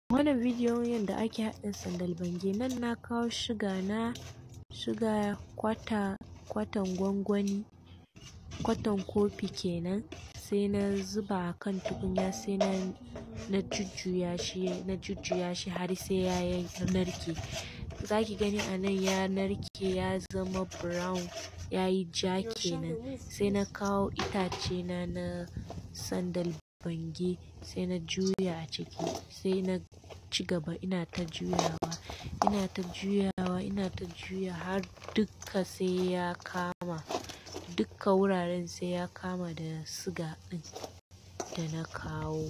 wannan bidiyon yanda ake haɗa sandal bange nan na kawo suga na suga kwata kwatan gwangwani kwatan kofi kenan sai na zuba a kan tukunya sai na na jujjuya shi na jujjuya shi har sai ya narke zaki gani a nan ya narke ya zama brown yayi ja kenan sai na kawo itace na na sandal bange sai na juya a ciki sai na cigaba ina ta juyawa ina ta juyawa ina ta juya har dukka sai ya kama dukka wuraren sai ya kama da suga ɗin da na kawo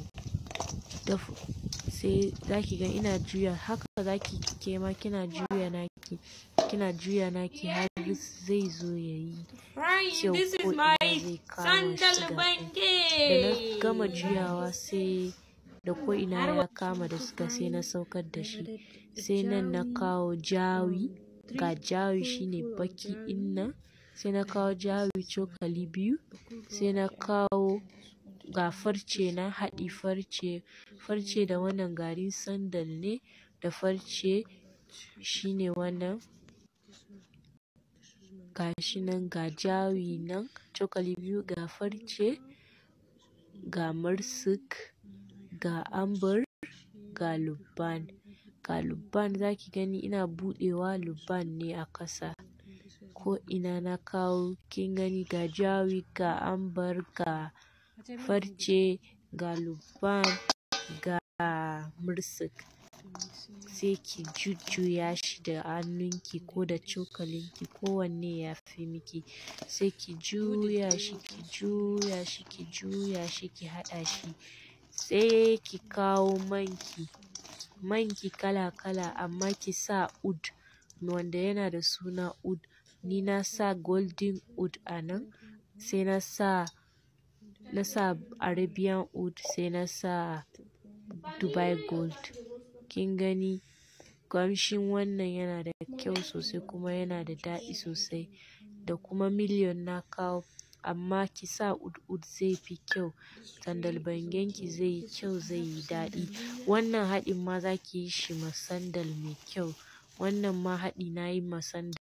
sai zaki ga ina juya haka zaki kema kina juya naki kina juya naki har zai zo yayi kyau ko ina zai kama suga ɗin da na gama juyawa sai da ko ina ya kama da suga sai na saukar da shi sai nan na kawo jawi ga jawi shine baki ɗin nan sai na kawo jawi cokali biyu sai na kawo ga farce na haɗi farce farce da wannan garin sandal ne da farce shine wannan gashi nan ga jawi nan cokali biyu ga farce ga mursik ga ambur ga lubban ga lubban zaki gani ina buɗewa lubban ne a ƙasa ko ina na kawo kin gani ga jawi ga ambar ga farce ga lubban ga mursik sai ki jujjuya shi da hannunki ko da cokalinki ko wanne yafi miki sai ki juya shi ki juya shi ki juya shi ki haɗa shi sai ki kawo man ki man ki kala kala amma ki sa oud wanda yana da suna oud ni na sa golden oud a nan sai na sa na sa arabian oud sai na sa dubai gold kin gani ƙamshin wannan yana da kyau sosai kuma yana da daɗi sosai da kuma million na kawo amma ki sa oud oud zai fi kyau sandal bangen ki zai yi kyau zai yi daɗi wannan haɗin ma zaki yi shi ma sandal mai kyau wannan ma haɗi nayi ma sandal